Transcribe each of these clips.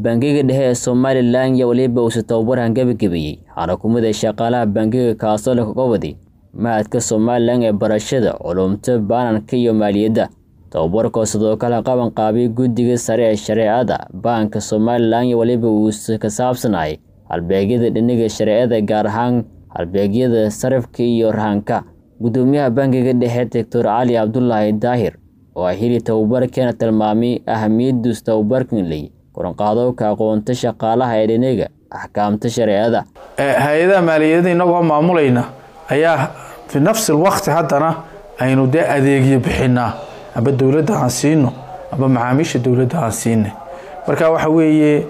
bangiga dhexe ee somalilan iyo weliba uuse tababarhan gebagabeeyey xarakumada shaqaalaha bangiga kaasoo leh gobodi mahadka somalilan ee barashada culumta baananka iyo maaliyadda tababarkoo sidoo kale qaban qaabay guddiga sare ee shareecada baanka somalilan iyo weliba uuse ka saabsanay halbeegyada dhiniga shareecada gaar ahaan halbeegyada sarifka iyo rahanka guddoomiyaha bangiga dhexe doctor cali cabdulaahi daahir oo ay hili tababarkeena tilmaamay ahamiyadus tababarkan ley koranqaadowka aqoonta shaqaalaha ee dhiniga axkaamta shareecada hay-adaha maaliyadda inagoo maamulayna ayaa fi nafsi lwaqti haddana aynu dee adeegyo bixinaa amba dowladda aan siino amba macaamiisha dowladda aan siinay marka waxa weeye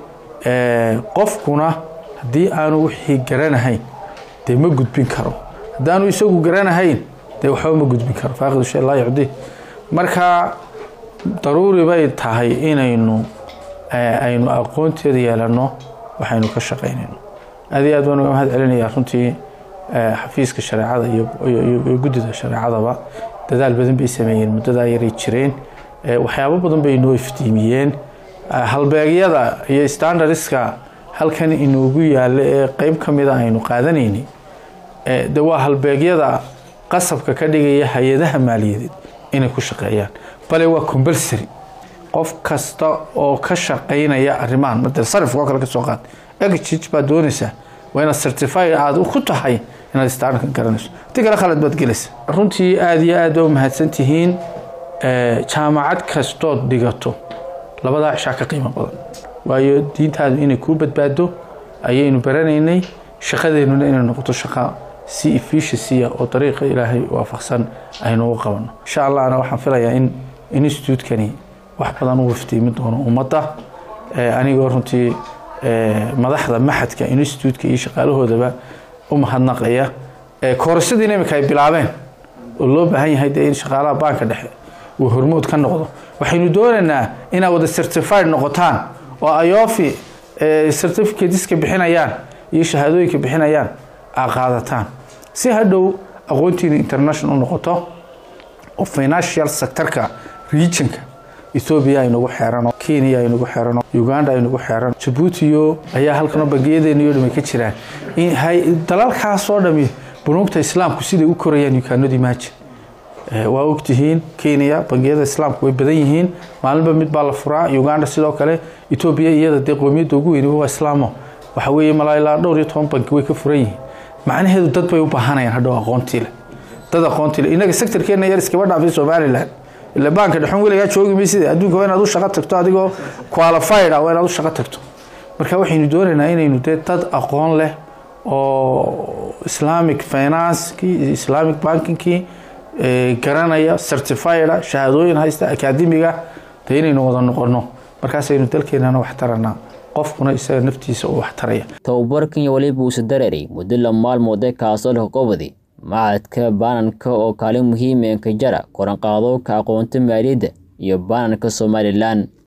qofkuna haddii aanu wixii garanahayn dee ma gudbin karo haddaanu isagu garanahayn dee waxba ma gudbin karo faaqidu shay laa yucdi marka daruuri bay tahay inaynu aynu aqoonteeda yeelano waxaynu ka shaqaynayno aad iyo aad baan uga mahad celinayaa runtii xafiiska shareecada iyo guddida shareecadaba dadaal badan bay sameeyeen muddadaa yaray jireen waxyaabo badan bay inoo iftiimiyeen halbeegyada iyo standardiska halkan inoogu yaalla ee qeyb ka mida aynu qaadanaynay de waa halbeegyada qasabka ka dhigaya hay-adaha maaliyadeed inay ku shaqeeyaan bale waa compulsory qof kasta oo ka shaqaynaya arrimahan made sarifka oo kale ka soo qaad egij baad doonaysaa waa inaad certify aada ku tahay inaad standardka garanayso ti kale khalad baad gelaysa runtii aada iyo aad baa umahadsan tihiin jaamacad kastood dhigato labadaa cishaa ka qiimo badan waayo diintaadu inay kuu badbaado ayaynu baranaynay shaqadeennuna inay noqoto shaqa si efficiency oo dariiqa ilaahay waafaqsan aynu u qabano insha allahna waxaan filayaa in institutekani wax badan u iftiimi doono ummadda anigoo runtii madaxda maxadka institutka iyo shaqaalahoodaba u mahadnaqaya koorasadiina imika ay bilaabeen oo loo baahan yahay dee in shaqaalaha baanka dhexe uu hormood ka noqdo waxaynu doonaynaa inaad wada certified noqotaan oo ayofi certificateska bixinayaan iyo shahaadooyinka bixinayaan aa qaadataan si hadhow aqoontiina international noqoto oo financial sectorka regionka ethoobiya aynagu xeerano kenya aynagu xeerano uganda aynagu xeerano jabuutiyo ayaa halkanoo bangiyadeeniyo dham ay ka jiraan dalalkaasoo dhami bunuugta islaamku siday u korayaan yukaanodi maaji waa ogtihiin kenya bangiyada islaamku way badan yihiin maalinba mid baa la furaa uganda sidoo kale etoobiya iyada dee qoomiyadda ugu weyni waa islaamo waxa weeye malaa ilaa dhowr iyo toban banki way ka furan yihiin macnaheedu dad bay u baahanayaan hadhow aqoontiile dad aqoontiile innaga sectorkeena yar iskaba dhaafay somalilan ila baanka dhexun weligaa joogi mayside adduunka waa inaad u shaqo tagto adigoo qualified ah waa inaad u shaqo tagto marka waxaynu doonaynaa inaynu dee dad aqoon leh oo islamic financekii islamic bankingkii garanaya certifieda shahaadooyin haysta akademiga dee inaynu wada noqono markaasaynu dalkeenana wax taranaa qofkuna isaga naftiisa u wax taraya tababarkan iyo weliba uuse dareeray muddo la maalmoode kaasoo leh gobodi macadka baananka oo kaalin muhiim ee ka jara koranqaadowka aqoonta maaliyadda iyo baananka somalilan